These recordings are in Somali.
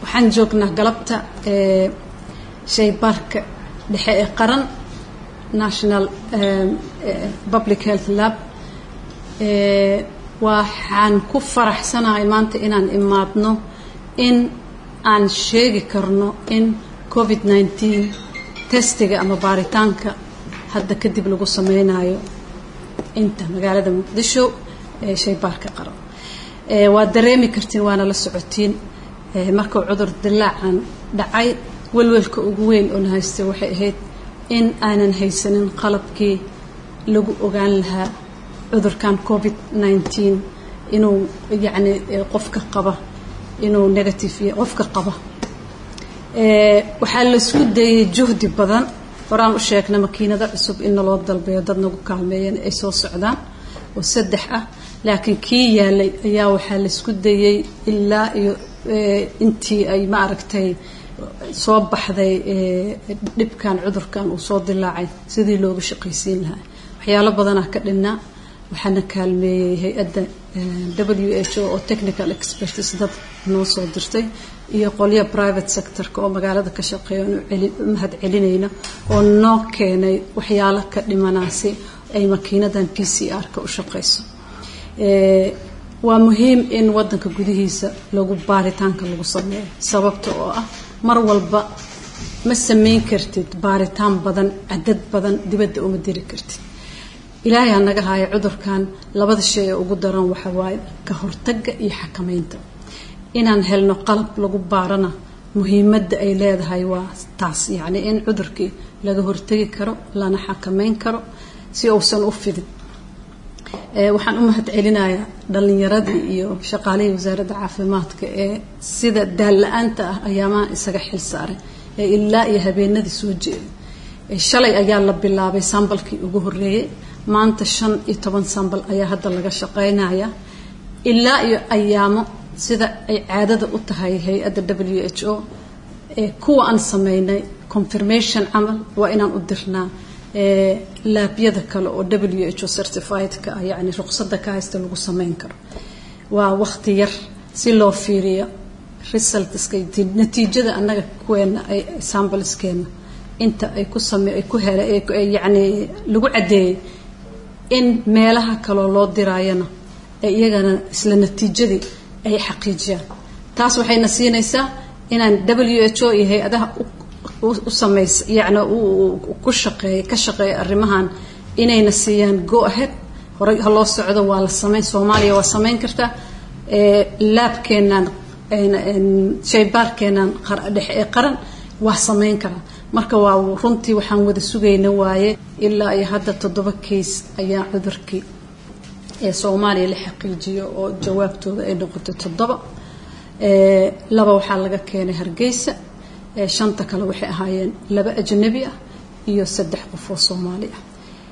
waxaan joognaa galabta shaybaarka dhexe ee qaran national public health lab waxaan ku faraxsanahay maanta inaan imaadno in aan sheegi karno in covid nineteen testiga ama baaritaanka hadda kadib lagu sameynayo inta magaalada muqdisho ee shaybaarka qaran waad dareemi kartiin waana la socotiin markuu cudur dilaacan dhacay welwelka ugu weyn oo na haystay waxay ahayd in aanan haysanin qalabkii lagu ogaan lahaa cudurkan covid nineteen inuu yacni qofka qaba inuu negative iyo qofka qaba waxaa laisku dayay juhdi badan horaan u sheegna makiinado cusub in naloo dalbeeyo dad nagu kaalmeeyeen ay soo socdaan oo saddex ah laakiin kii yaalay ayaa waxaa laisku dayay ilaa iyo intii ay ma aragtay soo baxday dhibkan cudurkan uu soo dilaacay sidii looga shaqaysiin lahaa waxyaalo badanaa ka dhinnaa waxaana kaalmeeyey hay-adda w h o oo technical expertis dad noo soo dirtay iyo qolyo private sectorka oo magaalada ka shaqeeya u mahad celinayna oo noo keenay waxyaalo ka dhimanaasi ay makiinadan p c r-ka u shaqayso waa muhiim in wadanka gudihiisa lagu baaritaanka lagu sameeyo sababta oo ah mar walba ma sameyn kartid baaritaan badan cadad badan dibadda uma diri kartid ilaahay ha naga haayo cudurkan labada shay ee ugu daran waxa waaye ka hortagga iyo xakameynta inaan helno qalab lagu baarana muhiimadda ay leedahay waa taas yacni in cudurkii laga hortegi karo lana xakameyn karo si uusan u fidin waxaan u mahad celinayaa dhalinyaradii iyo shaqaalihii wasaaradda caafimaadka ee sida daalla-aanta ah ayaamaha isaga xil saaray ee ilaa iyo habeenadii soo jeeday shalay ayaa la bilaabay sambalkii ugu horeeyey maanta shan iyo toban sambal ayaa hadda laga shaqeynaya ilaa iyo ayaamo sida ay caadada u tahay hay-adda w h o ee kuwa aan sameynay confirmation camal waa inaan u dirnaa laabyada kale oo w h o certifiedka ah yacni ruqsadda ka haysta lagu sameyn karo waa waqti yar si loo fiiriyo resultska natiijada annaga kuweena ay sambalskeena inta ay ku same ay ku hele yacni lagu caddeeyey in meelaha kaloo loo diraayana ee iyagana isla natiijadii ay xaqiijiyaan taas waxayna siinaysaa inaan w h o iyo hay-adaha u sameys yacni ku shaqeeya ka shaqeeya arrimahan inayna siiyaan go ahead horey ha loo socdo waa la sameyn soomaaliya waa sameyn kartaa laabkeenaan shaybaarkeenaan dhexe ee qaran waa sameyn karaa marka waa runtii waxaan wada sugayna waaye ilaa iyo hadda toddoba case ayaa cudurkii ee soomaaliya la xaqiijiyo oo jawaabtooda ay noqotay toddoba laba waxaa laga keenay hargeysa shanta kale waxay ahaayeen laba ajnabi ah iyo saddex qof oo soomaali ah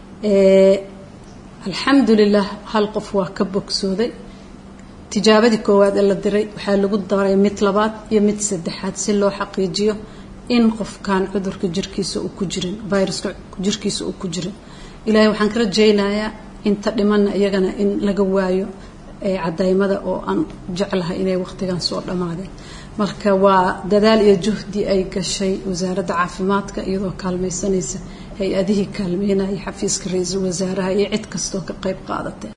alxamdulilah hal qof waa ka bogsooday tijaabadii koowaad ee la diray waxaa lagu daray mid labaad iyo mid saddexaad si loo xaqiijiyo in qofkan cudurka jirkiisa uu ku jirin viruska jirkiisa uu ku jirin ilaahay waxaan ka rajaynayaa inta dhimanna iyagana in laga waayo cadaymada oo aan jeclahay inay waqtigan soo dhammaadeen marka waa dadaal iyo juhdi ay gashay wasaaradda caafimaadka iyadoo kaalmaysanaysa hay-adihii kaalmeynaya xafiiska ra-iisul wasaaraha iyo cid kastoo ka qayb qaadatay